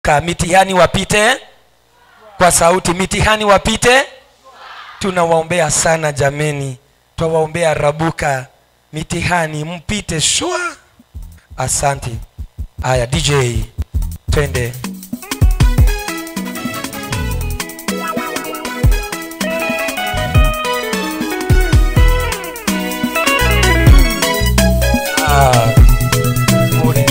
Ka mitihani wapite kwa sauti, mitihani wapite. Tunawaombea sana jameni, twawaombea rabuka, mitihani mpite shwa. Asante. Aya, DJ twende. Ah, pole.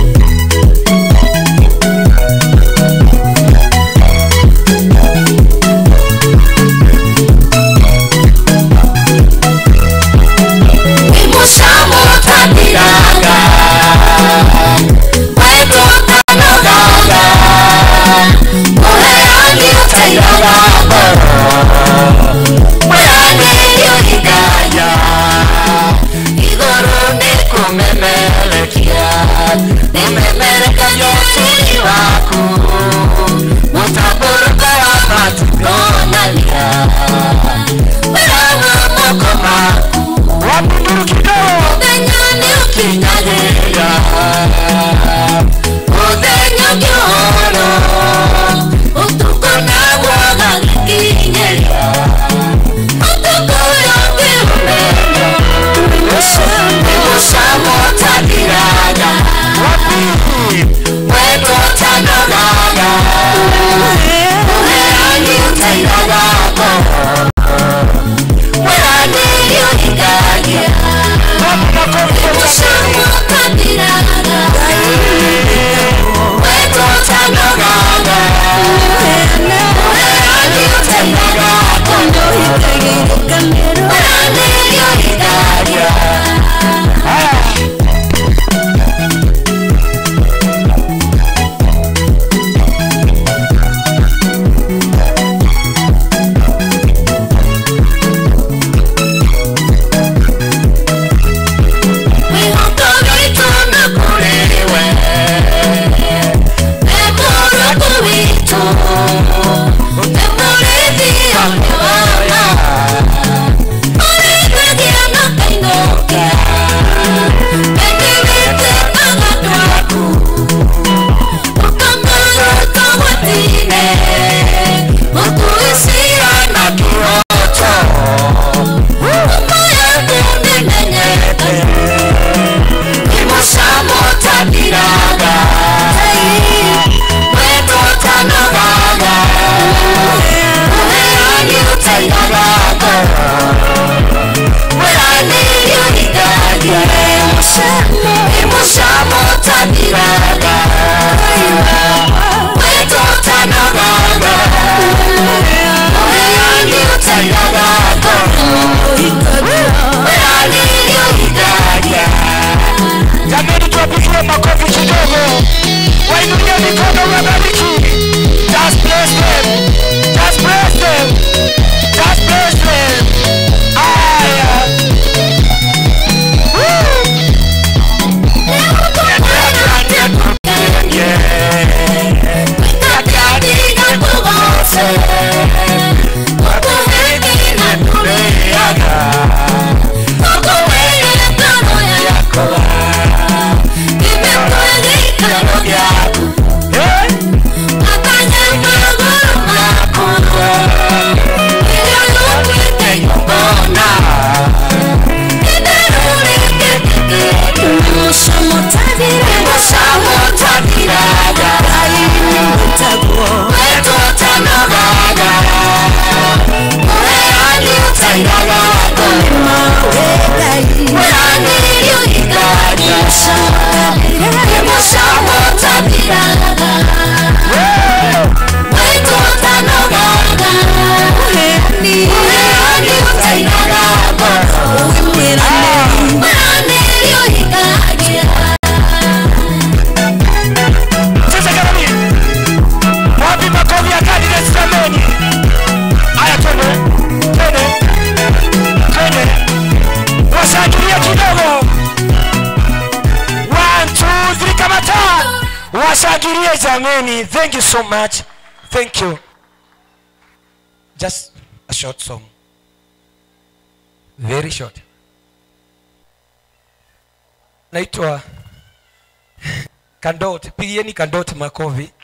imushamutandiraga wetotanogaga muheani utairaga mwerani yohigaya igoro nikumemelekia nimemelekayo tini waku mutaburuka wapatugonalia werawa mokomaku Wapinduru kidogo. Udenyani ukinyagirira Udenya gihoro Utuko nabwo gagikinyerera Utuko yongirumenya Imushamo tagiraga Weto tanogaga Uherani utairaga Mwerani yohigagia Imushamutandiraga wetotanogaga muherani utairaga mwerani yohigagia imushamutandiraga wetotanogaga muherani utairaga mwerani yohigagia Jameni, tuwapigie makofi kidogo, wainulie mikono, wabariki. Just bless them, just bless them, just bless them. Aya. Woo. Eh? Sasa Karami, wapi makofi ya candidates jameni? Aya, twende twende twende, washangilie kidogo. One, two, three, kamata, washangilie jameni. Thank you so much, thank you. Just a short song, very short. Naitwa Kandoti, pigieni Kandoti makofi.